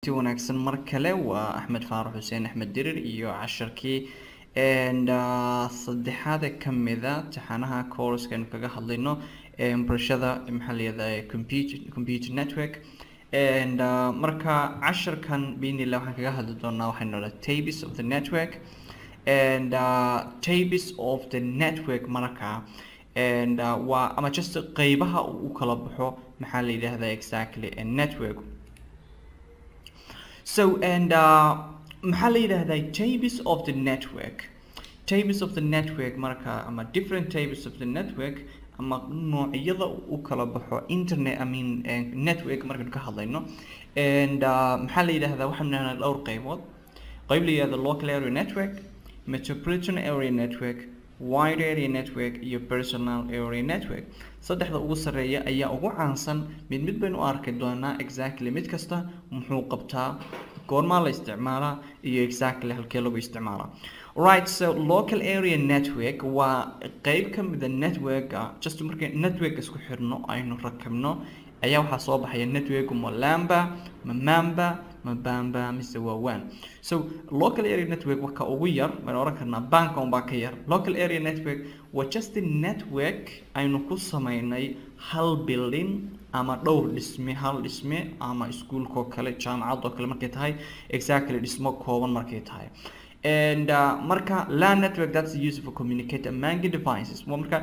kulanti wanaagsan mar kale waa axmed faarax xuseen axmed dirir iyo casharkii and saddexaad ee kamida taxanaha courska aynu kaga hadlayno barashada maxaa layihahda computer computer network and marka casharkan binila waxaan kaga hadli doonaa waxaynu dhaha tabis of the network and uh, tabis of the network marka and uh, waa ama just qeybaha u kala baxo maxaa la yidhahdaa exactly a network so and uh, maxaa la yidhahdaa tables of the network tables of the network marka ama different tables of the network ama noocyada u kala baxo internet I mean uh, network markaynu ka hadlayno and uh, maxaa la yidhahdaa waxaanu nahnaa dhowr qeybood qeyb la yidhahda local area network metropolitan area network wide area network iyo personal area network saddexda ugu sarreeya ayaa ugu caansan mid mid baynu u arki doonaa exactly mid kasta muxuu qabtaa goormaa la isticmaalaa iyo exactly halkee lagu isticmaalaa right so local area network waa qeyb ka mida networka just markay network isku xirno aynu rakibno ayaa waxaa soo baxaya network malamba mamamba mabamba mise waa wan so local area network waa ka ugu yar baynu oran karnaa banka unbaa ka yar local area network waa just the network aynu ku sameynay hal building ama dhowr dhisme hal dhisme ama iskuolkoo kale jaamacadoo kale markay tahay exactly dhismo kooban markay tahay and uh, marka land network that's used for communicate among devices waa marka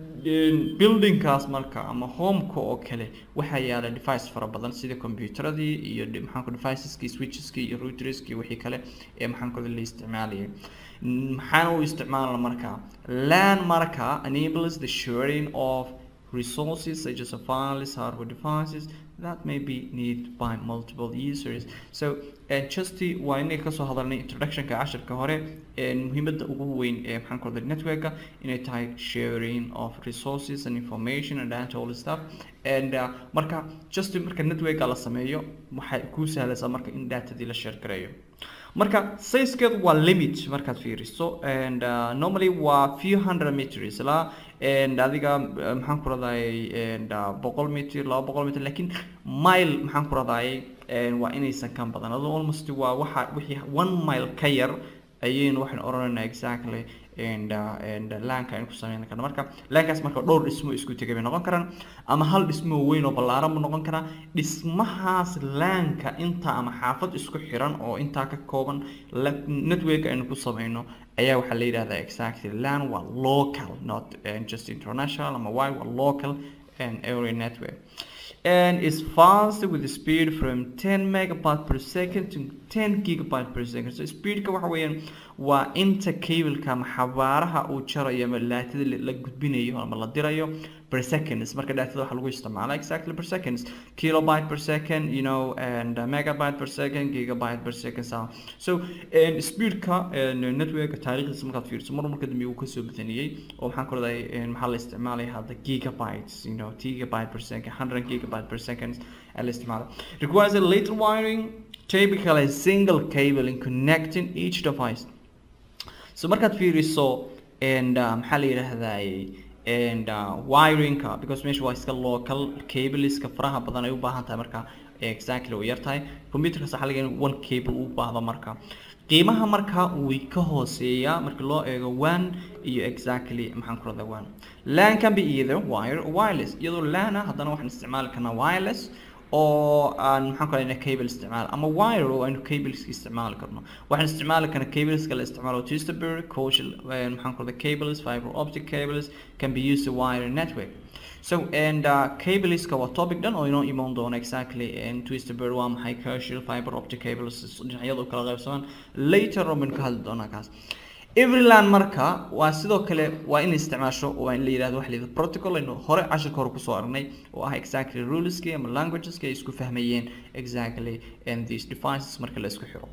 buildingkaas marka ama homeka oo kale waxaa yaala device fara badan sida computeradii iyo maxaanku deviceski switcheski iyo routerski wixii kale ee maxaanku la isticmaalayay maxaana u isticmaalna marka lan marka enables the sharing of resources such as files hardware devices that may be needed by multiple users so uh, just waa inay kasoo hadalnay introductionka casharka hore muhiimada ugu weyn ee maxaan ku networka inay tahay sharing of resources and information and data all stuff and uh, marka just marka networka la sameeyo waxay kuu sahlaysaa marka in datadii la share gareeyo marka sizekeedu waa limit markaad fiiriso and uh, normally waa few hundred meters la and adiga maxaan ku radayay and boqol meter laba boqol meter lakin mile maxaan ku radayay waa inaysan kan badan ado almost waa waxa wixii one mile ka yar ayaynu waxaan odhanaynaa exactly and uh, and laanka aynu ku sameyn karna marka laankaas marka dhowr dhismo isku tegay bay noqon karaan ama hal dhismo weyn oo ballaaran buu noqon karaa dhismahaas laanka inta ama xaafad isku xiran oo intaa ka kooban network aynu ku sameyno ayaa waxaa la yidhahdaa exactly lan waa local not uh, just international ama wide waa local and area network and is fast with the speed from 10 megabyte per second to 10 gigabyte per second so speedka waxa weeyaan waa inta cableka ama xabaaraha uu jarayo ama daatada la gudbinayo ama la dirayo per seconds marka daatada waxa lagu isticmaala exactly per seconds kilobyte per second you know and uh, megabyte per second gigabyte per second so so and speedka and network taariikhdiisa markaad fiiriso mar marka dambe uu kasoo badaniyey oo maxaan ku leedahay maxaa la isticmaalaya hadda gigabytes you know gigabyte per second 100 gigabyte per second ayaa la isticmaala requires a little wiring typically a single cable in connecting each device so markaad fiiriso and uh, maxaa la yidhaahdaa and uh, wiringka because meesha waa iska local cableska faraha badan ay u baahan tahay marka exactly way yar tahay computerka sax laga one cable u baahdo marka qiimaha marka way ka hooseeyaa marka loo eego one iyo exactly maxaan ku radaa one lan can be either wire or wireless iyadoo lana haddana waxaan isticmaali karnaa wireless oo aan maxaan ku radaa cable isticmaal ama wire oo aynu cableska isticmaali karno waxaan isticmaali karnaa cableska la isticmaalo twisterberry coaxial maxaan ku radaa cables fiber optic cables can be used to wire network so and uh, cableska waa topic dhan oo inoo imaan doono exactly and twisterberry waa maxay coaxial fiber optic cables dhinacyada u kala qaybsamaan later on baynu ka hadli doonaa kaas everyland marka waa sidoo kale waa in isticmaasho waa in la yidhahdo waxa la yidhahdo protocol aynu hore cashirka hore kusoo aragnay oo ah exactly ruleski ama languageski ay isku fahmayeen exactly and these devices marka la isku xiro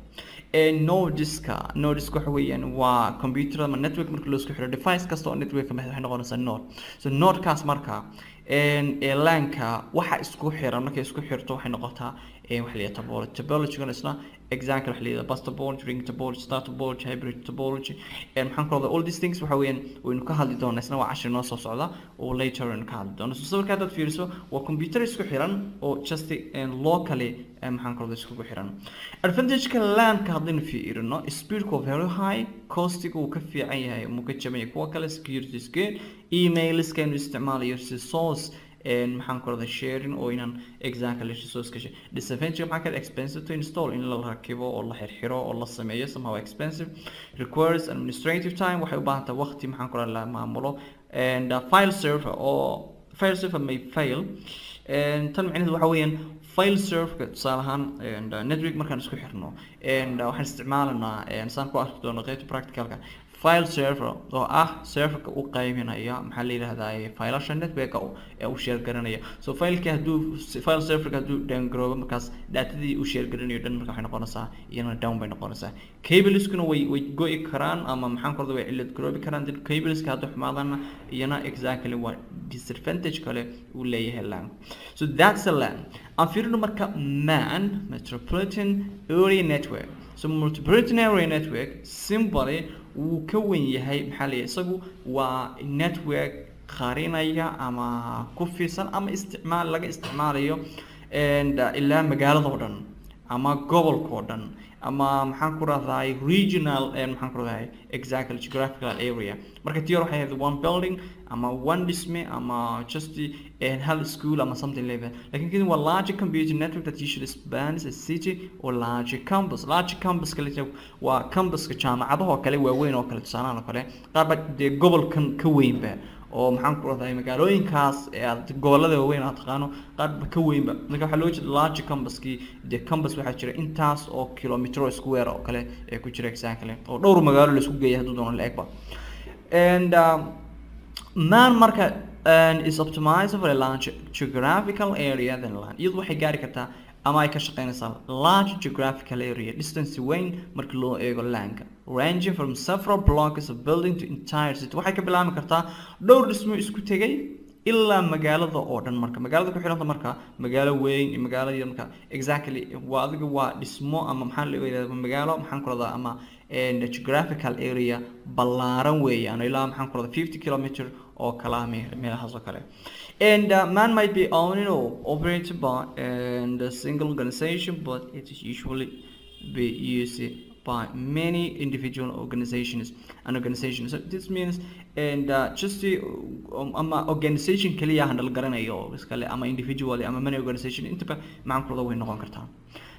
nodiska nodiska waxa weeyaan waa computer ama network marka loo isku xiro device kasta oo network kamid waxay noqonaysaa node so nodekaas marka ee laanka waxa isku xiran markay isku xirto waxay noqotaa ee waxa la yidhaha topology topologygana isna exactly waxa la yidhaha bus topology ring topology star topology hybrid topology and maxaan ku rahdaa all these things waxa weeyaan waynu ka hadli doonaa isna waa cashir noo soo socda oo later aynu ka hadli doono so sawirka haddaad fiiriso waa computer isku xiran oo just locally maxaan ku rahdaa iskugu xiran advantageka landka haddaynu fiirino speedku waa very high costiga uu ka fiican yahay muu ka jaban yahay kuwa kale security is good emailiska inu isticmaalayo resource maxaan ku rahdaa sharing oo inaan exactly resource ka disadvantage maxaa kale expensive to install in la rakibo oo la xirxiro oo la sameeyo somehow expensive requires administrative time waxay u baahan tahay waqti maxaan ku rahdaa la maamulo and uh, file server oo file server may fail tan micnaheedu waxa weeyaan file serverka tusaale ahaan network markaan isku xirno waxaan isticmaalanaa saan ku arki doono qaybta practicalka file server oo ah serverka u qaybinaya maxaa la yidhahdaa filasha networka ee u share garanaya so fileka hadduu file serverka hadduu downgaroobo markaas datadii uu share garanayo dhan marka waxay noqonaysaa iyana down bay noqonaysaa cableskuna way way go'i karaan ama maxaan ku rahdaa way cilad garoobi karaan dib cableska hadduu xumaadana iyana exactly waa disadvantage kale uu leeyahay lan so that's a lan aan fiirino marka man metropolitan area network so metropolitan area network simply wuu ka wen yahay maxaa la isagu waa network qarinaya ama ku fiirsan ama isticmaal laga isticmaalayo ilaa magaalada oo dhan ama gobolka oo dhan ama maxaan ku rahdaay regional maxaan ku rahdaay exactly geographical area marka tiyor waxay ahayd one building ama one dhisme ama just hal school ama something like that lakin kani waa large computer network that usually spans a city or large campus large campus kale waa campuska jaamacadaha oo kale waaweyn oo kale tusaalahan oo kale qaar baa dee gobolkan ka weynba oo maxaan ku rahdaay magaalooyinkaas ee aad gobolada waaweyn aad taqaano qaarba ka weynba marka waxaa loo jeeda large campuskii dee campus waxaa jira intaas oo kilometro square oo kale ee ku jira exactly oo dhowr magaalo la isku geeya hadduu doono la egba and um, man marka and is optimized for a large geographical area than land iyadu waxay gaari kartaa ama ay ka shaqeynaysaa large geographical area distance weyn marka loo eego laanka ranging from several blocks of building to entire city waxay ka bilaabi kartaa dhowr dhismo isku tegay ilaa magaalada oo dhan marka magaalada ku xidhanta marka magaalo weyn iyo magaalo yar marka exactly waa adiga waa dhismo ama maxaa la yidhahdaa magaalo maxaan ku radaa ama geographical area ballaaran weeyaan ilaa maxaan ku radaa fifty kilometer oo kala meelahaas oo kale and uh, man might be owned or operated by and a single organization but it is usually be used by many individual organizations and organizations so this means and uh, just the um, ama organization kaliya handle garanayo iskale ama individually ama many organization intaba macankooda way noqon kartaa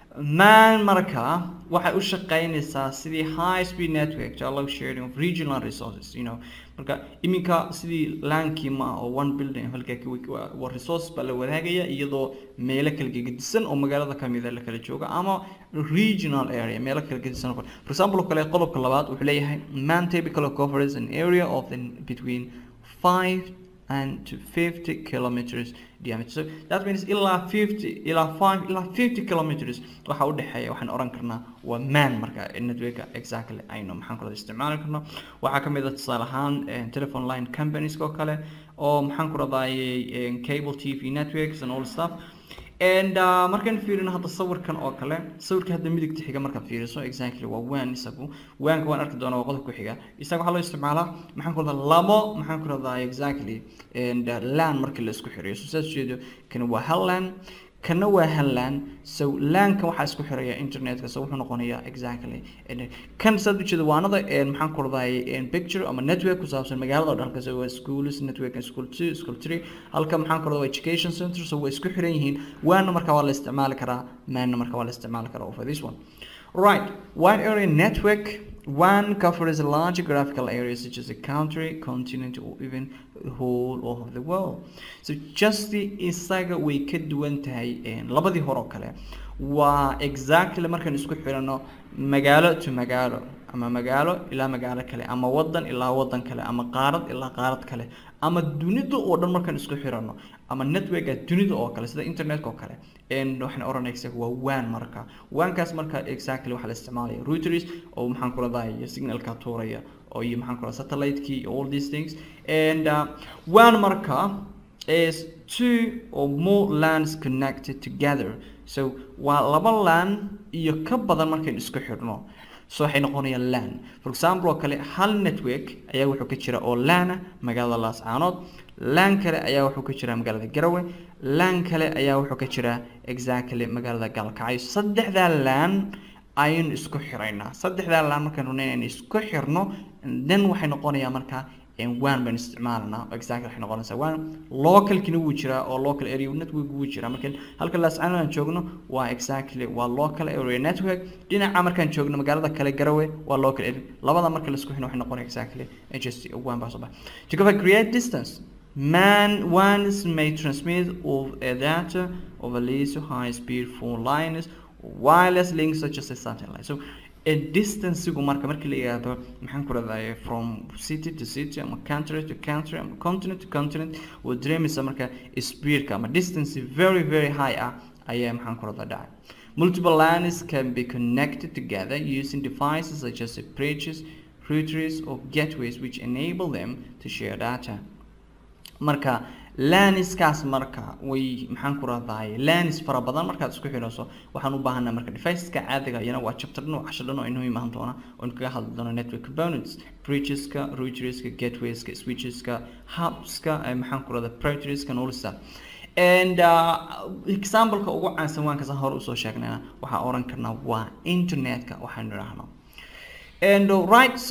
man marka waxay u shaqeynaysaa sidii high speed network to allow sharing of regional resources you know marka iminka sidii laankii ma oo one building halka waa resource baa la wadaagaya iyadoo meelo kala gegedisan oo magaalada kamida la kala jooga ama regional area meelo kala gedisan for example oo kale qodobka labaad wuxuu leeyahay man typically covers an area of the between five and to 50 kilometers diameter so that means ilaa 50 ilaa 5 ilaa 50 kilometers waxa u dhaxeeya waxaan oran karnaa waa man marka network exactly aynu maxaan kula isticmaali karno waxaa ka mid ah tusaale ahaan telephone line companies oo kale oo maxaan ku radayay cable tv networks and all stuff and uh, markaan fiirino hadda sawirkan oo kale sawirka hadda midigta xiga markaad fiiriso exactly waa waan isagu waanka waan arki doonaa waa qodobka ku xiga isaga waxaa loo isticmaalaa maxaan ku radaa labo maxaan ku radaa exactly and uh, lan markii la isku xiriyo so saas jeedo kan waa hal lan kana waa hal lan so lanka waxaa isku xiraya internetka so wuxuu noqonayaa exactly kan saad ujeeda waanada maxaan ku radaa picture ama network ku saabsan magaalada oo dhan halkaas waa schools network and school two school three halka maxaan ku radaa education center so way isku xiran yihiin waana marka waa la isticmaali karaa maana marka waa la isticmaali karaa for this one right wide area network one covers a large geographical area such as a country continent or even the whole of the world so just the isaga way ka duwan tahay labadii hore oo kale waa exactly markaan isku xirano magaalo to magaalo ama magaalo ilaa magaalo kale ama wadan ilaa wadan kale ama qaarad ilaa qaarad kale ama dunida oo dhan markaan isku xirano ama networka dunida oo kale sida internetka oo kale waxaan oranaysa waa waan marka waankaas marka exactly waxaa la isticmaalaya routers oo maxaan ku radaa signalka tuuraya oo iyo maxaan ku radaa satellite-kii all these things and uh, waan marka is two or more lands connected together so waa laba lan iyo ka badan markaynu isku xidhno so waxay noqonayaan lan for example oo kale hal network ayaa wuxuu ka jira oo lana magaalada laascaanood lan kale ayaa wuxuu ka jiraa magaalada garowe lan kale ayaa wuxuu ka jiraa exactly magaalada gaalkacyo saddexdaa lan ayaynu isku xiraynaa saddexdaa lan markaynu rabnay inaynu isku xirno then waxay noqonayaa markaa one baynu isticmaalanaa exactly waxay noqonaysaa one localkina wuu jiraa oo local area network wuu jiraa marka halka laascaanood aan joogno waa exactly waa local area network dhinaca markaan joogno magaalada kale garowe waa local area labada marka laisku xino waxay noqonaya exactly just one baa soo baxa to cover create distance man ones may transmit of a data over least high speed phone lines wireless links such as a satellite so distancegu marka markii la yidhaahdo maxaan ku rahdaye from city to city ama country to country ama continent to continent oo dareemaysa marka speedka ama distance very very high ah ayaa maxaan ku rahdaa dhacay multiple lines can be connected together using devices such as bridges routers or gateways which enable them to share data marka laniskaas marka way maxaan ku rahdaay lanis fara badan markaad isku xidhayso waxaan u baahanaa marka deviceska caadiga iyana waa chapter dhan oo casho dhan oo inoo imaan doona oo kaga hadli doono network components bridgeska routerska gatewayska switcheska hubska maxaan ku rahdaa prioritiska nolisa and uh, exampleka ugu caansan waan kasan hore usoo sheegnayna waxaan oran karnaa waa internetka waxaanu idhaahno and uh, right so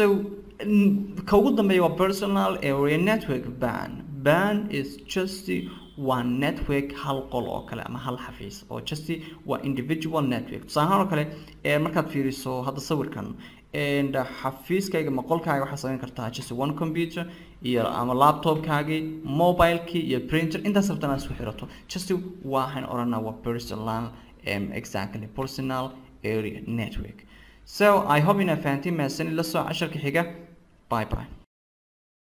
ka ugu dambeeya waa personal area network ban ban is just one network hal qol oo kale ama hal xafiis oo just waa individual network tusaalahaan oo kale markaad fiiriso hadda sawirkan and xafiiskayga ma qolkaaga waxaa samayn kartaa just one computer iyo ama laptopkaagii mobilekii iyo printer intaas rabtan aad isku xirato just waxaan oranaa waa personal um, exactly personal area network so i hope inaa fahantiin mahadsanid la soo casharka xiga bye bye